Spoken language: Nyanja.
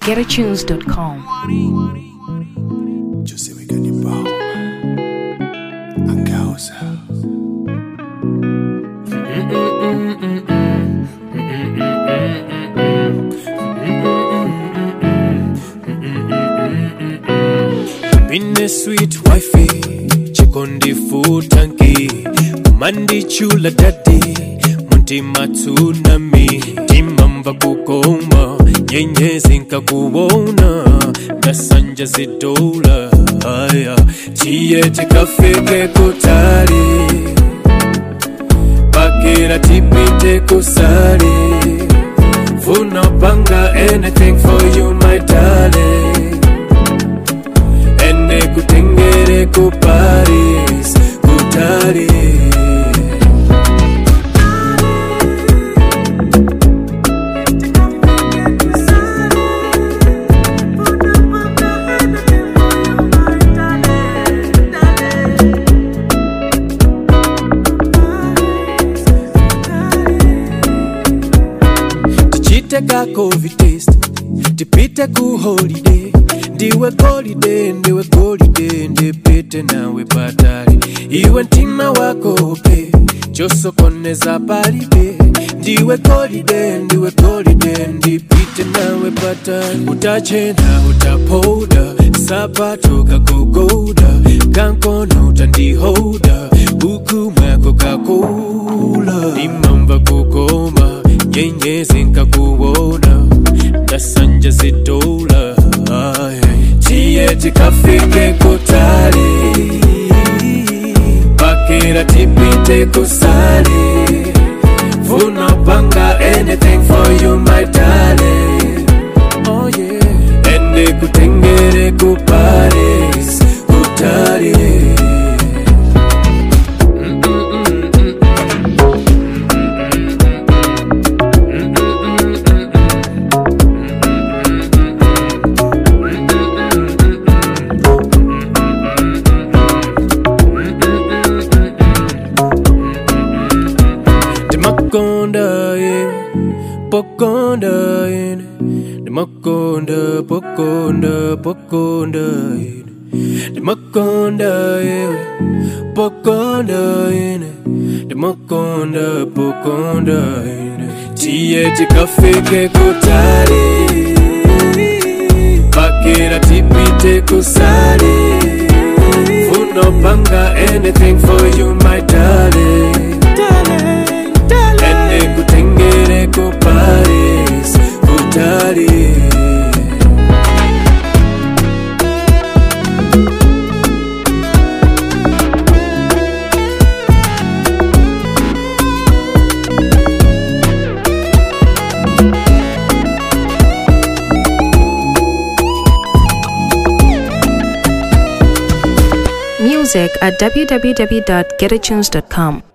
www.getatunes.com. Yo sé que ni pao. Angausa. Bine sweet wifey, chikondi futanki, kumandi chula daddy, muntima tsunami, timamba kukoma, nyenyezi nkakuona, nasanja zidola, haya, tiye tikafike kutali, pakira tipite kusali, funa panga anything for you my darling. ene kutengere ku Paris kutali tichite ka covid test tipite ku holiday ndiwe golide ndiwe golide ndipite nawe patali iwe mtima wako pe chosokoneza palibe ndiwe golide ndiwe golide ndipite nawe patali utachena utapoda sapato kakugoda kankono utandihoda buku mwako kakula imamba kukoma nyenyezi nkakuona nasanja zidola tiye tikafike kutali pakira tipite kusali funa panga anything for you my darling oh yeah ende kutengere ku Paris kutali Demakonda, yeah. Pokonda, yeah. Demakonda, pokonda, pokonda, yeah. Demakonda, yeah. Pokonda, yeah. Demakonda, pokonda, yeah. Tiye tikafike kutali Pakira tipite kusali Funo panga anything for you my darling Ende kutengere ku Paris kutali Music at www.getatunes.com.